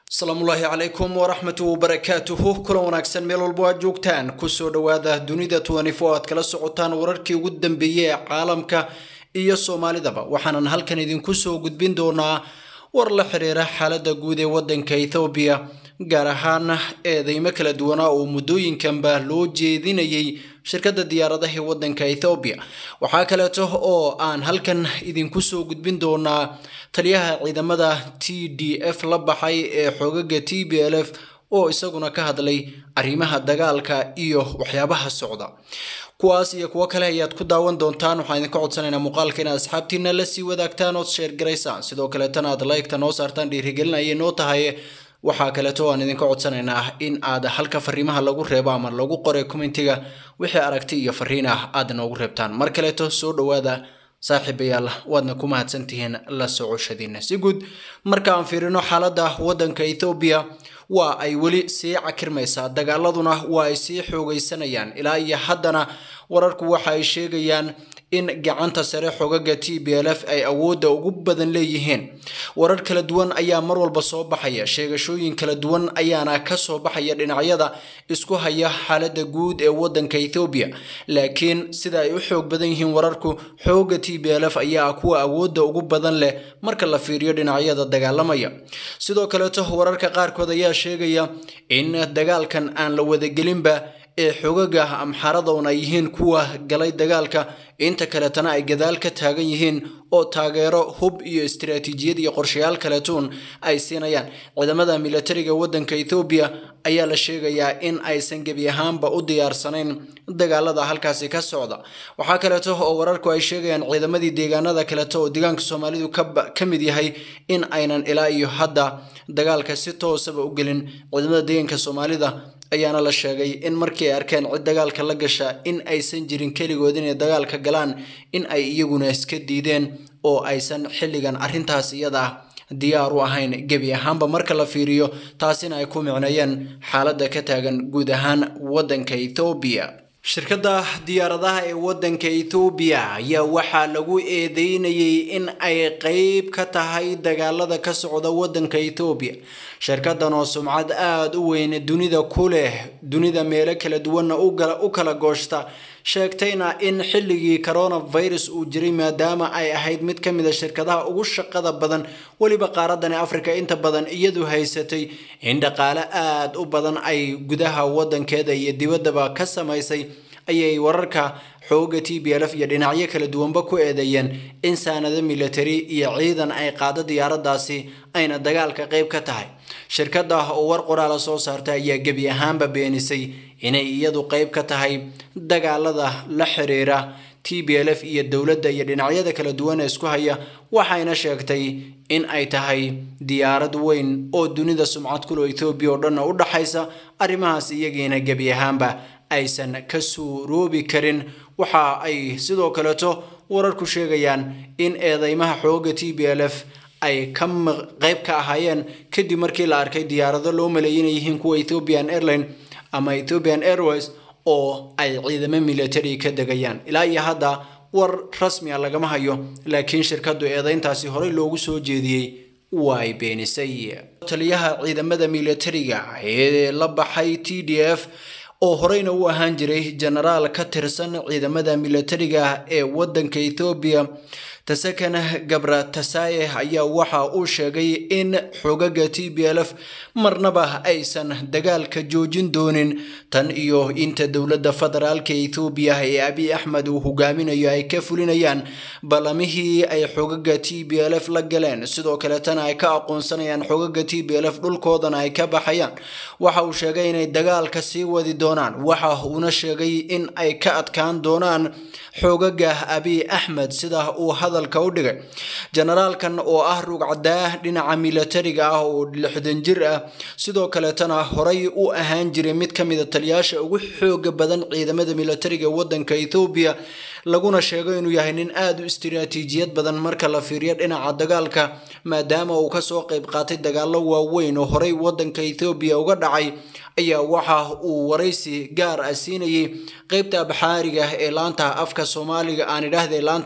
asalaamullaahi calaykum waraxmatu wabarakaatuhu kulan wanaagsan meel walbo aad joogtaan kusoo dhowaada dunida twenty-four aad kala socotaan wararkii ugu dambeeyey ee caalamka iyo soomaalidaba waxaanan halkan idinku soo gudbin doonaa war la xiriira xaalada guud ee wadanka ethoobiya gaar ahaan eedeymo kala duwanaa oo muddooyinkanba loo jeedinayay shirkadda diyaaradaha ee wadanka ethoobiya waxaa kaleeto oo aan halkan idinku soo gudbin doonaa taliyaha ciidamada t d f la baxay ee xoogaga t b l f oo isaguna ka hadlay arrimaha dagaalka iyo waxyaabaha socda kuwaas iyo kuwo kale ayaad ku daawan doontaan waxaan idinka codsanaynaa muuqaalka inaad asxaabtiina la sii wadaagtaan ood sheergaraysaan sidoo kaleetana aad like-ta noo saartaan dhiirigelin ayay noo tahay waxaa kaleeto aan idinka codsanaynaa in aad halka fariimaha lagu reebo ama lagu qoray commentiga wixii aragti iyo fariin ah aad noogu reebtaan mar kaleeto soo dhowaada saaxiibayaal waadna ku mahadsantihiin la socoshadiina si guud marka aan fiirino xaaladda wadanka ethoobiya waa ay weli sii cakirmaysaa dagaaladuna waa ay sii xoogaysanayaan ilaa iyo haddana wararku waxa ay sheegayaan in gacanta sare xogaga t b l f ay awoodda ugu badan leeyihiin warar kala duwan ayaa mar walba soo baxaya sheegashooyin kala duwan ayaana ka soo baxaya dhinacyada isku haya xaaladda guud ee wadanka ethoobiya laakiin sida ay u xoog badan yihiin wararku xooga t b l f ayaa kuwa awoodda ugu badan leh marka la fiiriyo dhinacyada dagaalamaya sidoo kaleeto wararka qaarkood ayaa sheegaya in dagaalkan aan la wadagelinba ee xogaga amxaaradoon ay yihiin kuwa galay dagaalka inta kaletana ay gadaal ka taagan yihiin oo taageero hub iyo istiraatiijiyad iyo qorshayaal kaletuun ay siinayaan ciidamada militariga wadanka ethoobiya ayaa la sheegayaa in aysan gebi ahaanba u diyaarsanayn dagaalada halkaasi ka socda waxaa kaleeto oo wararku ay sheegayaan ciidamadii deegaanada kaleto oo deegaanka soomaalidu ka mid yahay in aynan ilaa iyo hadda dagaalka si toosaba u gelin ciidamada deegaanka soomaalida ayaana la sheegay in markii ay arkeen cid dagaalka la gasha in aysan jirin keligood inay dagaalka galaan in ay iyaguna iska diideen oo aysan xilligan arrintaas iyada ah diyaar u ahayn gebi ahaanba marka la fiiriyo taasina ay ku micneeyeen xaaladda ka taagan guud ahaan wadanka ethoobiya shirkadda diyaaradaha ee wadanka ethoobiya ayaa waxaa lagu eedeynayay in ay qeyb ka tahay dagaalada ka socda wadanka ethoobiya shirkadan oo sumcad aada u weyn dunida ku leh dunida meelo kala duwanna u kala gooshta sheegtayna in xilligii coronavirus uu jiray maadaama ay ahayd mid ka mid a shirkadaha ugu shaqada badan weliba qaaradani africa inta badan iyadu haysatay in dhaqaale aada u badan ay gudaha wadankeeda iyo dibaddaba ka samaysay ayay wararka xooga t b l f iyo dhinacyo kala duwanba ku eedeeyeen in saanado military iyo ciidan ay qaado diyaaradaasi ayna dagaalka qeyb ka tahay shirkada oo war qoraala soo saarta ayaa gebi ahaanba beenisay inay iyadu qeyb ka tahay dagaalada la xiriira t b l f iyo dowladda iyo dhinacyada kala duwan ee isku haya waxayna sheegtay in ay tahay diyaarad weyn oo dunida sumcad kulo ethoobiya oo dhanna u dhaxaysa arrimahaas iyagiina gebi ahaanba aysan ka suuroobi karin waxa ay sidoo kaleeto wararku sheegayaan in eedeymaha xooga t b l f ay ka qeyb ka ahaayeen kadib markii la arkay diyaarado loo maleeyay inay yihiin kuwa ethiopian airline ama ethiopian airways oo ay ciidamo military ka degayaan ilaa iyo hadda war rasmi a lagama hayo laakiin shirkadu eedeyntaasi horey loogu soo jeediyey waa ay beenisay taliyaha ciidamada militariga ee la baxay t d f oo horeyna u ahaan jiray jenaraal ka tirsan ciidamada militariga ee wadanka ethoobiya tasakana gabra tasaye ayaa waxa uu sheegay in xogaga t b l f marnaba aysan dagaalka joojin doonin tan iyo inta dowladda federaalka ethoobiya ee abiy axmed uu hogaaminayo ay ka fulinayaan ballamihii ay xogaga t b l f la galeen sidoo kaletana ay ka aqoonsanayaan xogaga t b l f dhulkoodana ay ka baxayaan waxa uu sheegay inay dagaalka sii wadi doonaan waxa uuna sheegay in ay ka adkaan doonaan xoogaga abiy axmed sida uu hadalka u dhigay jenaraalkan oo ah rugcadaa dhinaca militariga ah oo lixdan jir ah sidoo kaleetana horay u ahaan jiray mid ka mid a taliyaasha ugu xooga badan ciidamada militariga wadanka ethoobiya laguna sheego inuu yahay nin aada u istiraatiijiyad badan marka la fiiriyo dhinaca dagaalka maadaama uu kasoo qeyb qaatay dagaalo waaweyn oo horey wadanka ethoobiya uga dhacay ayaa waxa uu waraysi gaar ah siinayay qeybta abxaariga ee laanta afka soomaaliga aan idhaahday laanta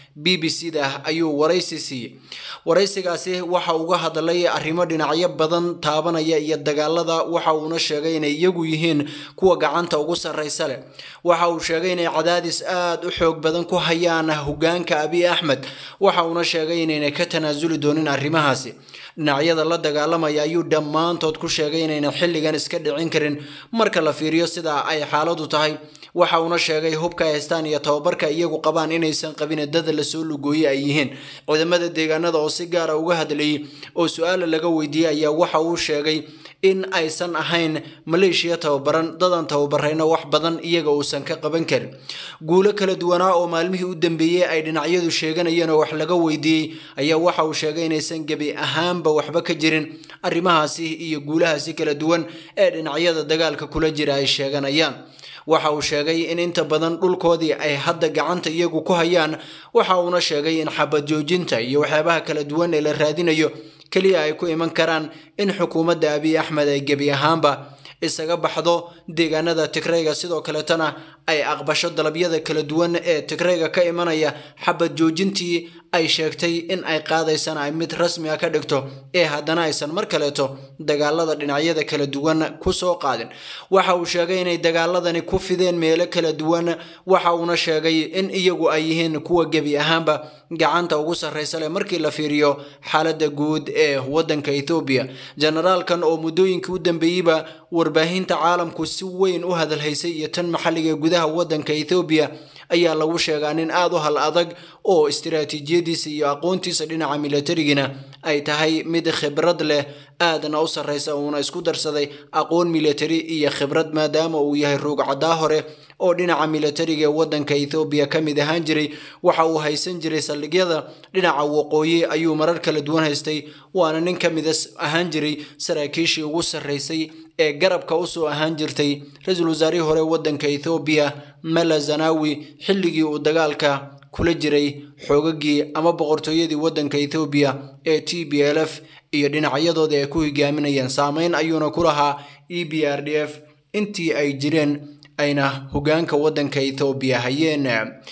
b b c da ayuu waraysi siiyey waraysigaasi waxa uga hadlay arrimo dhinacyo badan taabanaya iyo dagaalada waxa uuna sheegay inay iyagu yihiin kuwa gacanta ugu sarraysa leh waxa uu sheegay inay cadaadis aada u xoog badan ku hayaan hogaanka abiy axmed waxa uuna sheegay inaynay ka tanaasuli doonin arrimahaasi dhinacyada la dagaalamaya ayuu dhammaantood ku sheegay inaynan xilligan iska dhicin karin marka la fiiriyo sida ay xaaladu tahay waxa uuna sheegay hubka ay haystaan iyo tababarka iyagu qabaan inaysan qabin dada lasoo lugooye ay yihiin ciidamada deegaanada oo si gaara uga hadlayay oo su-aala laga weydiiyey ayaa waxa uu sheegay in aysan ahayn maleeshiya tababaran dadan tababarayna wax badan iyaga uusan ka qaban karin guulo kala duwanaa oo maalmihii u dambeeyey ay dhinacyadu sheeganayeen oo wax laga weydiiyey ayaa waxa uu sheegay inaysan gebi ahaanba waxba ka jirin arrimahaasi iyo guulahaasi kala duwan ee dhinacyada dagaalka kula jira ay sheeganayaan waxa uu sheegay in inta badan dhulkoodii ay hadda gacanta iyagu ku hayaan waxa uuna sheegay in xabad joojinta iyo waxyaabaha kala duwan ee la raadinayo keliya ay ku iman karaan in xukuumadda abiy axmed ay gebi ahaanba isaga baxdo deegaanada tigrayga sidoo kaletana ay aqbasho dalabyada kala duwan ee tigrayga ka imanaya xabad joojintii ay sheegtay in ay qaadaysana ay mid rasmi a ka dhigto ee haddana aysan mar kaleeto dagaalada dhinacyada kala duwan kusoo qaadin waxa uu sheegay inay dagaaladani ku fideen meelo kala duwan waxa uuna sheegay in iyagu ay yihiin kuwa gebi ahaanba gacanta ugu sarraysa leh markii la fiiriyo xaaladda guud ee waddanka ethoobiya generaalkan oo muddooyinkii u dambeeyeyba warbaahinta caalamku si weyn u hadalhaysay iyo tan maxalliga gudaha waddanka ethoobiya ayaa lagu sheegaa nin aada u hal adag oo istiraatiijiyadiisa iyo aqoontiisa dhinaca milatarigina ay tahay mid khibrad leh aadna u sarraysa uuna isku darsaday aqoon milatari iyo khibrad maadaama uu yahay ruugcadaa hore oo dhinaca milatariga ee waddanka ethoobiya ka mid ahaan jiray waxa uu haysan jiray saldhigyada dhinaca waqooyi ayuu marar kala duwan haystay waana nin ka mida ahaan jiray saraakiishii ugu sarraysay ee garabka usoo ahaan jirtay ra-iisul wasaarihii hore waddanka ethoobiya mala zanawi xilligii uu dagaalka kula jiray xoogagii ama boqortooyadii waddanka ethoobiya ee t b l f iyo dhinacyadooda ay ku hogaaminayeen saameyn ayuuna ku lahaa e b r d f intii ay jireen ayna hogaanka waddanka ethoobiya hayeen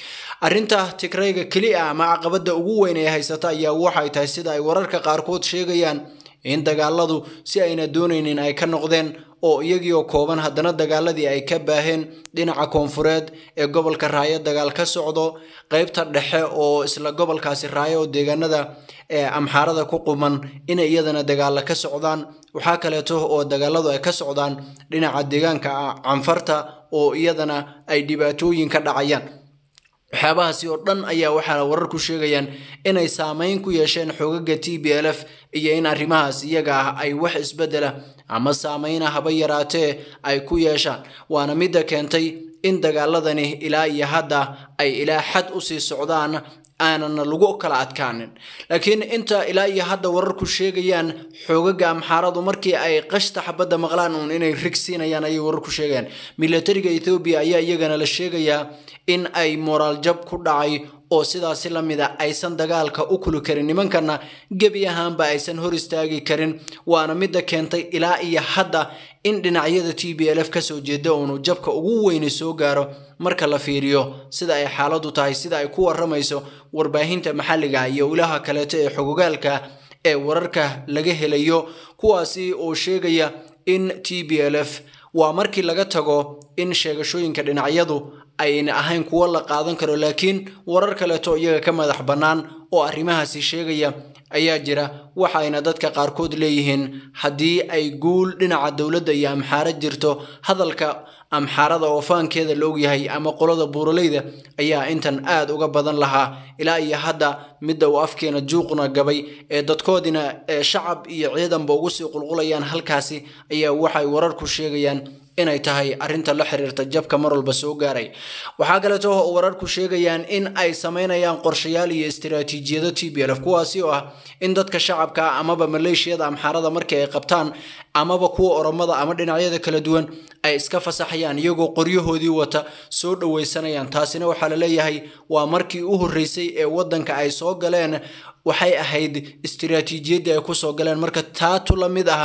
arrinta tigrayga keli ah ama caqabadda ugu weyn ee haysata ayaa waxay tahay sida ay wararka qaarkood sheegayaan in dagaaladu si ayna doonaynin ay ka noqdeen oo iyagii oo kooban haddana dagaaladii ay ka baaheen dhinaca koonfureed ee gobolka raayo dagaal ka socdo qeybta dhexe oo isla gobolkaasi raayo oo deegaanada amxaarada ku quman inay iyadana dagaala ka socdaan waxaa kaleeto oo dagaaladu ay ka socdaan dhinaca deegaanka canfarta oo iyadana ay dhibaatooyin ka dhacayaan waxyaabahaasi oo dhan ayaa waxaa warar ku sheegayaan inay saameyn ku yeesheen xoogaga t b l f iyo in arrimahaas iyaga ah ay wax isbedela ama saameyna haba yaraatee ay ku yeeshaan waana midda keentay in dagaaladani ilaa iyo hadda ay ilaa xad usii socdaan aanana lagu kala adkaanin laakiin inta ilaa iyo hadda wararku sheegayaan xoogaga amxaaradu markii ay qashta xabadda maqlaan uun inay rig siinayaan ayay wararku sheegayaan milatariga ethoobiya ayaa iyagana la sheegayaa in ay moraal jab ku dhacay oo sidaasi la mid a aysan dagaalka u kuli karin nimankana gebi ahaanba aysan hor istaagi karin waana midda keentay ilaa iyo hadda in dhinacyada t b l f kasoo jeeda uunu jabka ugu weyni soo gaaro marka la fiiriyo sida ay xaaladu tahay sida ay ku waramayso warbaahinta maxalliga iyo ilaha kaleeto ee xogogaalka ee wararka laga helayo kuwaasi oo sheegaya in t b l f waa markii laga tago in sheegashooyinka dhinacyadu ayna ahayn kuwo la qaadan karo laakiin warar kaleeto iyaga ka madax bannaan oo arrimahaasi sheegaya ayaa jira waxayna dadka qaarkood leeyihiin haddii ay guul dhinaca dowladda iyo amxaaro jirto hadalka amxaarada oo faankeeda la ogyahay ama qolada buuraleyda ayaa intan aad uga badan lahaa ilaa iyo hadda midda uu afkeena juuqna gabay ee dadkoodina shacab iyo ciidanba ugu sii qulqulayaan halkaasi ayaa waxay wararku sheegayaan inay tahay arrinta la xiriirta jabka mar walba soo gaaray waxaa kaleeto oo wararku sheegayaan in ay sameynayaan qorshayaal iyo istiraatiijiyado t b l f kuwaasi oo ah in dadka shacabka amaba maleeshiyada amxaarada markii ay qabtaan amaba kuwa oromada ama dhinacyada kala duwan ay iska fasaxayaan iyagoo qoryahoodii wata soo dhoweysanayaan taasina waxaa la leeyahay waa markii u horreysay ee waddanka ay soo galeen waxay ahayd istiraatiijiyaddii ay kusoo galeen marka taatu la mid aha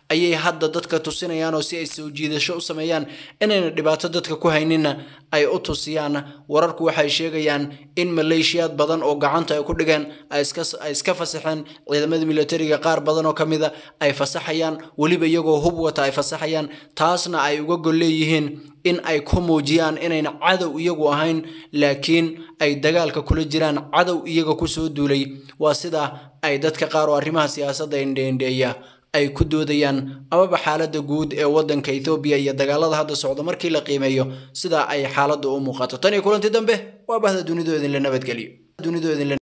ayay hadda dadka tusinayaan oo si ay soo jiidasho u sameeyaan inayna dhibaato dadka ku hayninna ay u tusiyaan wararku waxay sheegayaan in maleeshiyaad badan oo gacanta ay ku dhigeen ay iska fasaxeen ciidamada militariga qaar badan oo ka mida ay fasaxayaan weliba iyagoo hub wata ay fasaxayaan taasna ay uga gol leeyihiin in ay ku muujiyaan inayna cadow iyagu ahayn laakiin ay dagaalka kula jiraan cadow iyaga kusoo duulay waa sida ay dadka qaar oo arrimaha siyaasadda indheindheeya ay ku doodayaan amaba xaaladda guud ee waddanka ethoobiya iyo dagaalada hadda socda markii la qiimeeyo sida ay xaaladdu u muuqato tan iyo kulanti dambe waa bahda dunidu idinla nabadgeliyo